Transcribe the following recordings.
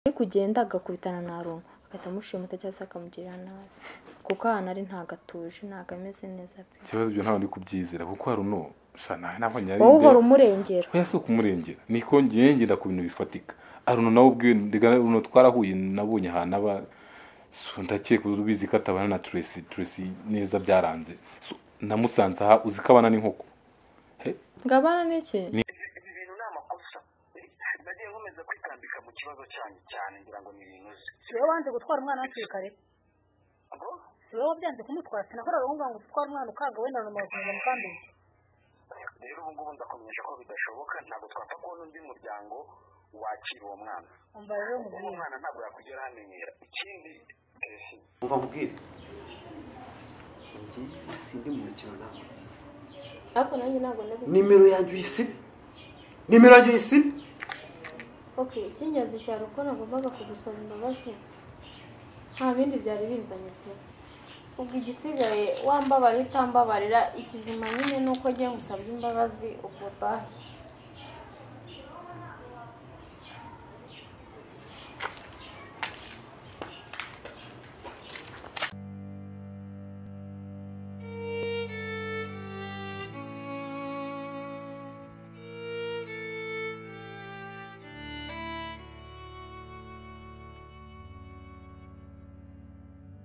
ari kugenda agakubitana na aruma agahita amushimuta cyangwa se akamugirira nabi kuko ahantu ari ntabwo atuje ntabwo ameze neza pe ikibazo ibyo ntabwo ndi kubyizera kuko hari uno gusa nawe ntabwo wowe uhora nyarinde umurengera oya si ukumurengera nikongera yengera ku bintu bifatika aruno nawe ubwiwe aruno twarahuye nabonye ahantu aba so ndakeka ubizi ko atabana na turesi turesi neza byaranze So, namusanze aha uzi ko abana n'inkoko ngo abana n'iki ibi bintu ni amakosa nagiye nkomeza kwitambika mu kibazo cyanyu cyane ngira ngo ni ibintu uzi si wowe wanze gutwara umwana hakiri kare ngo si wowe wabyanze kumutwara sinakoraga ngo ngo utware umwana ukaga wenda na makumyabiri mu kandi rero ubu ngubu ndakumenyesha ko bidashoboka ntabwo twapfa kubona undi muryango wakira uwo mwana umva rero uwo umubwira mwana ntabwo yakugera hamenyera ikindi kesi umva mbwira njye sindi mu mikino ntabwo ariko nanjye ntabwo nabizi nimero yanjye uyisibe nimero yanjye uyisibe ok icy'ingenzi cyane uko nagombaga kugusaba imbabazi nta bindi byari binzanye pe ubwo igisigaye wambabarira utambabarira ikizima nyine ni uko ugiye gusabye imbabazi ubwo bayi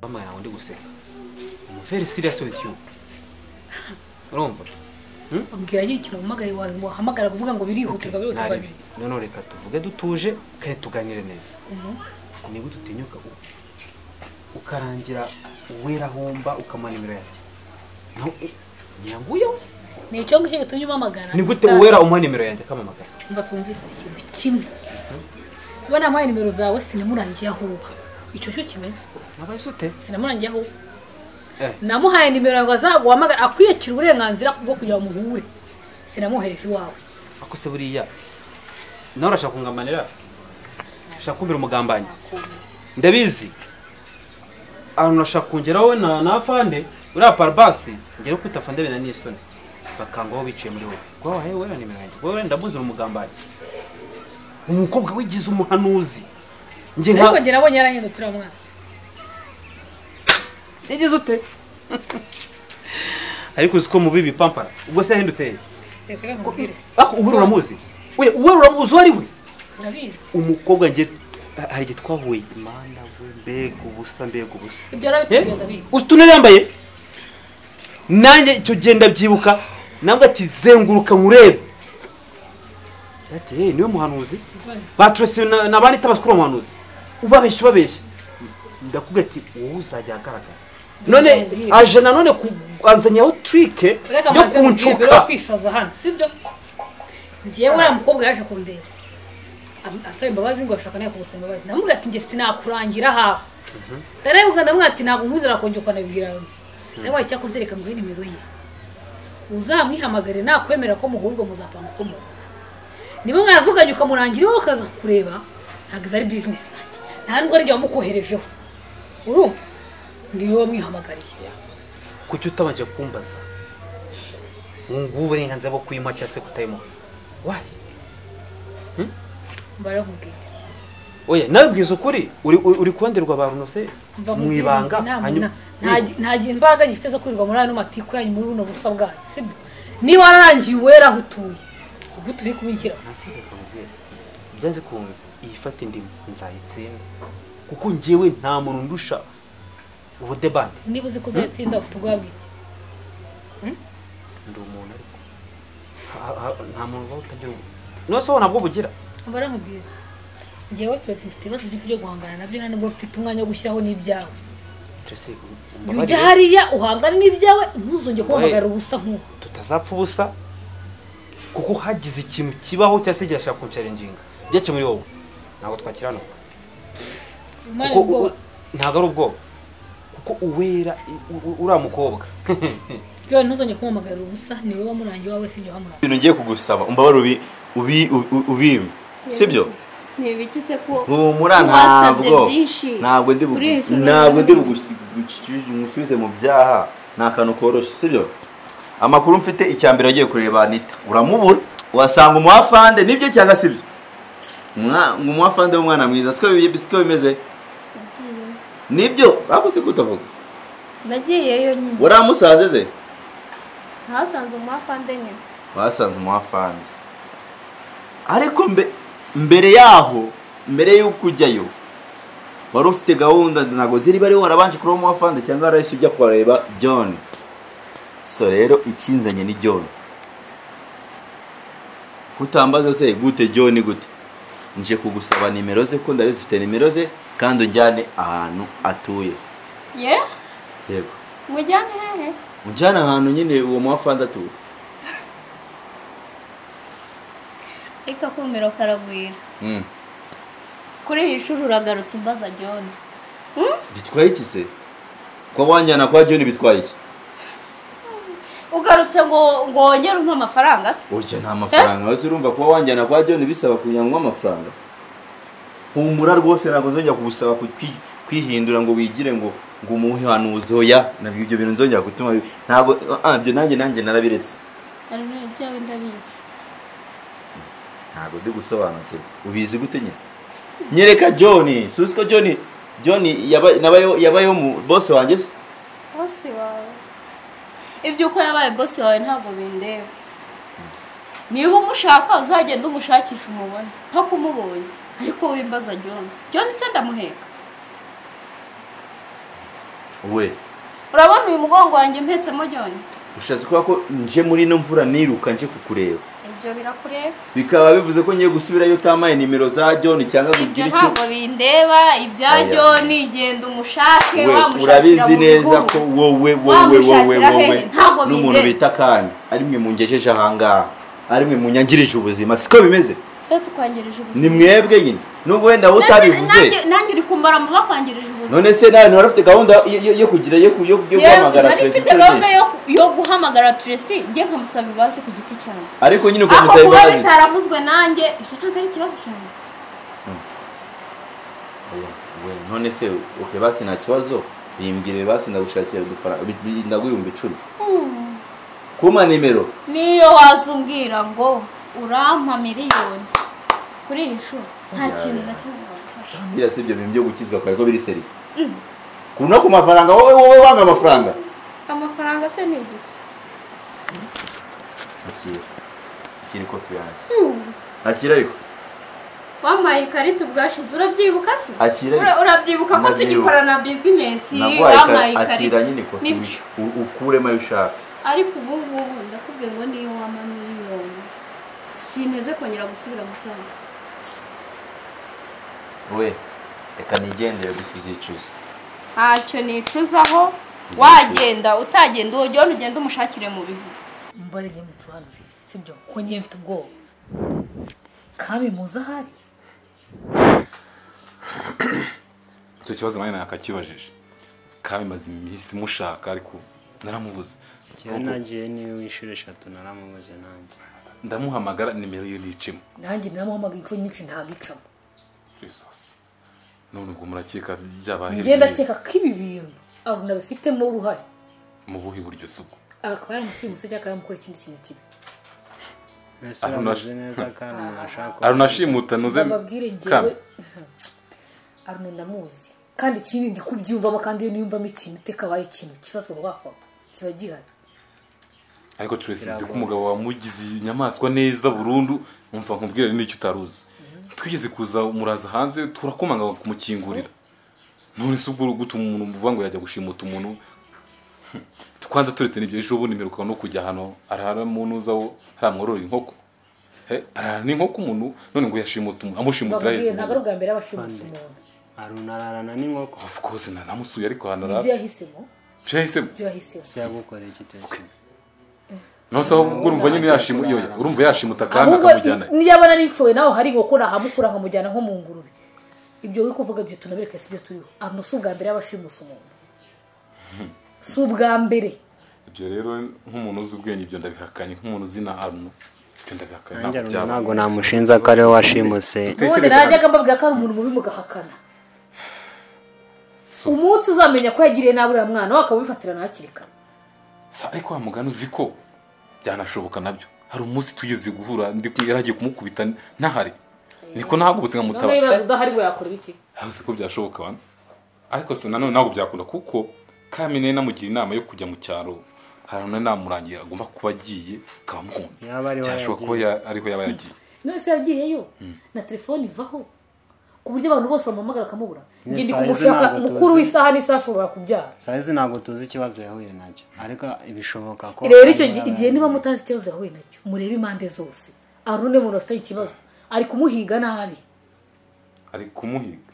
mama yawe ndi guseka umuveri siriyasi witi yu urumva ubwira y'ikintu uhamagaye wahamagara kuvuga ngo birihutirwa birihutirwa ntarebi noneho reka tuvuge dutuje kandi tuganire neza niba udutinyuka u- ukarangira uwera ahomba ukamara imibiri yanjye nawe eh, nyiranguye wese ni icyo ngicyo gitumye umamagara ni gute uwera umara nimero yanjye akamamagara mva twumvikane ikintu kimwe kuba namuhaye nimero zawe sinamurangiye aho uba icyo cyo kimenya wabaye ute sinamurangiye aho uba Eh. namuhaye nimero ngo azaguhamagara akwiyakira uburenganzira bwo kugira ngo muhure sinamuhera ifi wawe ako se buriya nawe urashaka kungamanira ushaka kumbira umugambanyi ndabizi ahantu urashaka kongeraho we na na fande uriya parabasi ngera kwita fande bina n'isoni bakangaho biciye muri wowe kuba wahaye wowe nimero yanjye wowe ndamuzira umugambanyi umukobwa wigize umuhanuzi njye nka ariko njye nabonye yarahindutse uriya mwana yagize ute ariko uzi ko mubi bipampara ubwo se yahindutse hehe reka reka nkubwire ako ubu uramuzi we uwe uramuzi uwo ari we urabizi umukobwa njye hari igihe twahuye imana we mbega ubusa mbega ubusa ibyo arabitugenda bizi utunari yambaye nanjye icyo gihe ndabyibuka nabwo ati zenguruka nkurebe ati hey, niwe muhanuzi baturasiwe na na bandi tabaswe uriya muhanuzi ubabeshya ubabeshya ndakubwira ati wowe uzajya ahagaragara none aje nanone kubanzanyaho turike reka yo mbanze nkubwire mbere yo kuncuka kwisaza hano sibyo njyewe uriya mukobwa yaje kundeba Am- ansaba imbabazi ngo ashaka nawe kugusaba imbabazi ndamubwira ati njye sinakurangira hawe ndarebuka ndamubwira ati ntabwo umwizera kongera ukanabibwira we ndabaye icyakoze reka nguhe nimero ye uzamwihamagare nakwemerera ko muhurwa muzapanga uko muhura niba mwaravuganye ukamurangira iwe bakaza kukureba ntabwo izo ari bizinesi yanjye nta nubwo ari igihe wamukoherejeho urumva ni wowe wamwihamagariye kuki utabanje kumbaza ngubu uburenganzira bwo kuyimuha cyangwa se kutayimuha wayi barakubwira oya nawe bwiza ukuri uri uri- uri kubanderwa ba runose Mva mu mubwire ibanga ngo inama hanyuma- na- nta gi- nta gihe imbaraga gifite zo kwirirwa muri ano matiku yanyu muri buno busa bwanyu sibyo niba wararangiye uwera aho utuye ubwo turi kubikira Nta kibazo kamubwira byanze kunze iyi fata indimu nzayitsinda kuko njyewe nta muntu ndusha ubudebande niba uzi ko uzayatsinda ufite ubwoba bw'iki ndi umuntu ariko Ha- ha- nta muntu uba utagira ubu niba se wowe ntabwo bugira baramubwira ngewe twese mfite ibibazo byinshi byo guhangana nabyo nta nubwo mfite umwanya wo gushyiraho n'ibyawe Jesse, jya mbabarire, ujya hariya uhangane n'ibyawe ntuzongere kubahamagara Oya. ubusa nk'ubu tutazapfa ubusa kuko hagize ikintu kibaho cyangwa se kirashaka kunsharinginga byace muri wowe ntabwo twakiranuka Imana Kuko ubwoba u- ntabwo ari ubwoba kuko uwera i- u- u- uriya mukobwa byawe ntuzongere kubahamagara ubusa ni wowe wamurangiye uwawe si njye wamurangiye ibintu ngiye kugusaba umbabare ubi ubi ubi- ubimpe sibyo ntibikitse ko humura wasabye ntabwo byinshi ntabwo ndi bugu- kuri iyi nshuro ntabwo rero. ndi bugusubize mu byaha ni akantu koroshye sibyo amakuru mfite icya mbere agiye kureba anita uramubura wasanga umwafande nibyo cyangwa sibyo Mwa- ngo umwafande w'umwana mwiza siko bi- siko bimeze nibyo akose kutavuga nagiyeyo nyine waramusanze ze ntasanze umwapande nyine basanze umwafande ariko mbe, mbere yaho mbere y'uko ujyayo wari ufite gahunda ntabwo ziri bari warabanje kuroba umwafande cyangwa warahise ujya kureba john so rero ikinzanye ni john kutambaza se gute john gute nje kugusaba nimero ze ko ndabizi ufite nimero ze kandi unjyane ahantu atuye ye yego mujyane hehe unjyane ahantu nyine uwo mwafande atuye ariko akumiro karagwira Mm. kuri iyi shuri uragarutse umbaza john bitwaye iki se kuba wanjyana kwa john bitwaye iki ugarutse ngo ngo wongere umpe amafaranga se oya nta mafaranga wese urumva kuba wanjyana kwa john bisaba kunywa amafaranga humura rwose ntabwo nzongera kugusaba ku- kwi- kwihindura ngo wigire ngo ngo umuhanuzi oya nabyo ibyo bintu nzongera gutuma bi- ntabwo ah, ibyo nanjye nanjye narabiretse hari ibyawe ndabizi ntabwo ndi gusobanukirwa ubizi gute nyine nyereka john si uzi ko john john yaba- nabayeho- yabayeho mu bose wanjye se bosi wawe iby'uko yabaye bosi wawe ntabwo bindeba niba umushaka uzagenda umushakisha umubone nko kumubonye ariko wimbaza john john se ndamuheka we urabona uyu mugongo wanjye mpetsemo john ushatse kuvuga ko nje muri ino mvura niruka nje kukureba ibyo birakureba bikaba bivuze ko ngiye gusubirayo utamaye nimero za john cyangwa ngo ibyo ugire icyo ntabwo bindeba ibya Oya. john genda umushake we wamushakira urabizi mu neza bihuru. ko wowe wowe wowe Wamushakira wowe hehe? Ntabwo n'umuntu bindeba. bita kandi ari mwe mungejeje ahangaha ari mwe munyangirije ubuzima siko bimeze rero tukwangerije ubuzima ni mwebwe nyine nubwo wenda wowe Nanjye- nanjye- utabivuze nanjye uri kumbara mu bakwangirije ubuzima none se nawe ntiwari ufite gahunda yo- yo- yo kugira yo ku- yo yo guhamagara nari Tracy mfite Church? gahunda yo ku- yo guhamagara turesi njye nkamusaba ibibazo ku giti cyanjye ariko nyine ako ukamusaba kuba imbabazi bitaravuzwe nanjye ibyo ntabwo ari ikibazo cyanjye We, none se okay basi nta kibazo bimbwire basi ndagushakira udufaranga bi- bi- ndaguhumbi icumi kuma nimero niyo waza umbwira ngo urampa miliyoni kuri iyi nshuro nta kintu na kimwe wagufasha bwira si ibyo bintu byo gukizwa kwawe ko biri seri ku no ku mafaranga wowe wowe wanga amafaranga amafaranga se ni igiki akira akira ikofi yanjye akira ariko wampaye ikarita ubwashize urabyibuka se akira Ura- ariko urabyibuka ko Ndabyibuka. tugikorana bizinesi nagwaye wampaye ikara- akira ikarita nyine ikofi nibyo u- ukuremo ayo ushaka ariko ubu ngubu ndakubwiye ngo niyo wampa miliyoni sinteze kongera gusubira mu cyaro we reka nigendere gusa uzicuza ntacyo nicuzaho wagenda utagenda uwo John ugenda umushakire mu bihuru mbona ngiye musobanurire sibyo kuko ngiye mfite ubwoba kami muzi ahari icyo kibazo nanjye nakakibajije kandi maze iminsi mushaka ariko naramubuze njyewe nagiye niwe w'inshuro eshatu naramubuze nanjye ndamuhamagara nimero ye nicemo nanjye namuhamagaye inshuro nyinshi ntabwo icamo none ubwo murakeka byabaye njye ndakeka ko ibi bintu aruna abifitemo uruhare mu buhe buryo si ubwo akaba yaramushimuse cyangwa yaramukora ikindi kintu kibi mbese Aruna- uramuzi neza kandi unashaka arunashimuta nuze bababwire ngewe aruna ndamuzi kandi ikindi ndi kubyiyumvamo kandi iyo niyumvamo ikintu iteka abaye ikintu ikibazo wafa kiba gihari ariko turese ko umugabo wamugize inyamaswa neza burundu umva nkubwira n'icyo utaruzi twigeze kuza muraza hanze turakomanga kumukingurira none se ubwo uri guta umuntu uvuga ngo yajya gushimuta umuntu twanza turetse n'ibyo ejo bundi mperuka no kujya hano arara mu ntuzaho hariya mwororera inkoko He, arara n'inkoko umuntu none ngo yashimuta umuntu amushimutira bababwire hejuru ntabwo ari ubwa mbere yabashimusa umuntu arunararana n'inkoko of course na namusuye ariko ibyo hanarara yahisemo byahisemo ibyo yahisemo se yagukoreye igitekerezo naho se ahubwo urumva nyine yashimu yoya urumva yashimuta kandi ahubwo akamujyana i- niyo abona nishoboye nawe hari inkoko nahamukura nkamujyana nko mu ngurube ibyo uri kuvuga byo tunabireke si byo turiho aruna si ubwa mbere yabashimusa umuntu si ubwa mbere ibyo rero nk'umuntu uzi ubwenge ibyo ndabihakanye nk'umuntu uzi na aruno ibyo ndabihakanye nanjye ntabwo aruna byaba ntabwo namushinze ko ariwe washimuse ubundi najyaga mbabwira ko ari umuntu mubi mugahakana umunsi uzamenya ko yagiriye nabi uriya mwana we akaba abifatirana hakiri kare Sa- ariko wa mugani uzi ko byanashoboka nabyo hari umunsi tugeze guhura ndi ku- yaragiye kumukubita ntahari niko nahagubutse none ibibazo nkamutaba udahari ngo yakora iki uzi ko byashoboka bana ariko se nanone ntabwo byakunda kuko kamine namugira inama yo kujya mu cyaro haruna namurangiye agomba kuba agiye akaba amuhunze Yaba ariho byashoboka ko yagiye. ya- ariho yaba yagiye none se yagiyeyo na telefone ivaho ku buryo abantu bose bamuhamagara akamubura Yes, njye ndi aheza kumushaka ntabwo tuzi. mukuru w'isaha n'isaha ashobora kubyara sayizi ntabwo tuzi ikibazo yahuye nacyo ariko bishoboka ko rero icyo gihe igihe niba mutazi ikibazo yahuye nacyo murebe impande zose arune muntu afite ikibazo ari kumuhiga nabi ari kumuhiga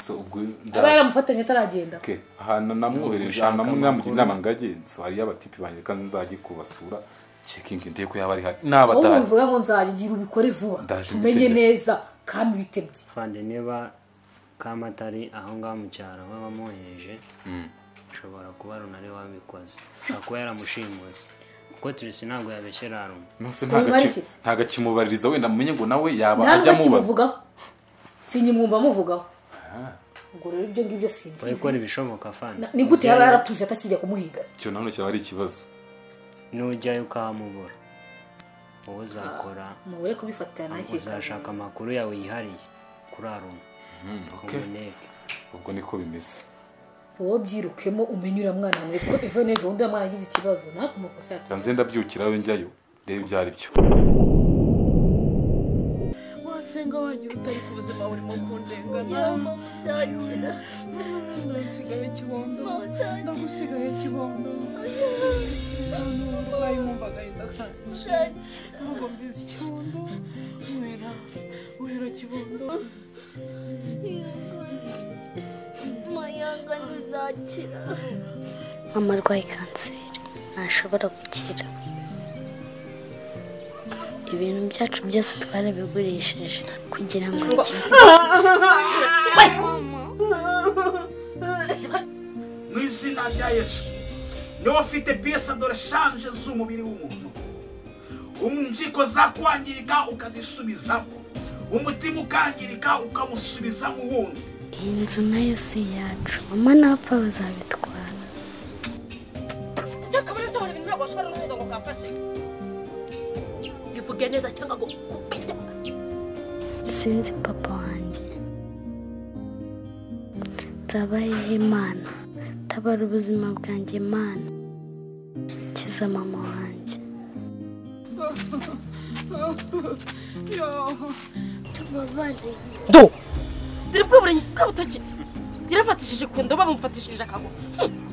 so ubwo aba yaramufatanye ataragenda Okay. ahantu namwohereje Gushaka ahantu namwe namugira amakuru. inama ngagenzo hariyo abatipi banjye kandi nzajye kubasura cekingi ndebe ko yaba ari hari aho n'abadahari mubivuga ngo nzagira ubikore vuba Ndaje tumenye mbiteguye. neza kandi bitebye fande niba kamatari aho ngaho mu cyaro we wamwohereje ushobora kuba runa ari we wabikoze ushobora kuba yaramushimuze kuko turisi ntabwo yabeshyera runa Nose Ubimarikize. nta gakimubaririza wenda mumenye ngo nawe yaba ntabwo ajya amubaza akimuvugaho sinyimwumva amuvugaho ubwo rero ibyo ngibyo simbi we ikora ibishoboka fande ni gute yaba yaratuze atakijya kumuhiga icyo nanone cyaba ari ikibazo nujyayo ukahamubura wowe uzakora mubure kubifatira nakeka uzashaka amakuru yawe yihariye kuri aruna okay. umuneke ubwo niko bimeze wowe byirukemo umenye uriya mwana wawe ko ejo n'ejo undi uriya mwana agize ikibazo natwe amakosa yatuma nze ndabyukirayo njyayo reba ibyo ari byo wasenga wagira utari ku buzima burimo kundengana mama utakira ndansigaye kibondo mama utakira ndagusigaye kibondo uburwayi mwumvaga indakanje ntabwo mbizi kibondo wera wera kibondo mayanga ntizakira mama arwaye kanseri ntashobora gukira ibintu byacu byose twarabigurishije kugira ngo akire mu izina rya yesu niba ufite dore shanje z'umubiri w'umuntu impyiko zakwangirika ukazisubizamo umutima ukangirika ukamusubizamo wundi iyi nzu nayo si iyacu mama napfa bazabitwara ese akaba ari nzahora ibintu ntabwo washobora kuza ngo kamfashe ngivuge neza cyangwa ngo kubite sinzi papa wanjye nzabahehe mana tabara ubuzima bwanjye mana kiza mama wanjye tubabarire dore bwa burenyi bwa butoki yarafatishije ku ndobo bamufatishije akaguru Hmm.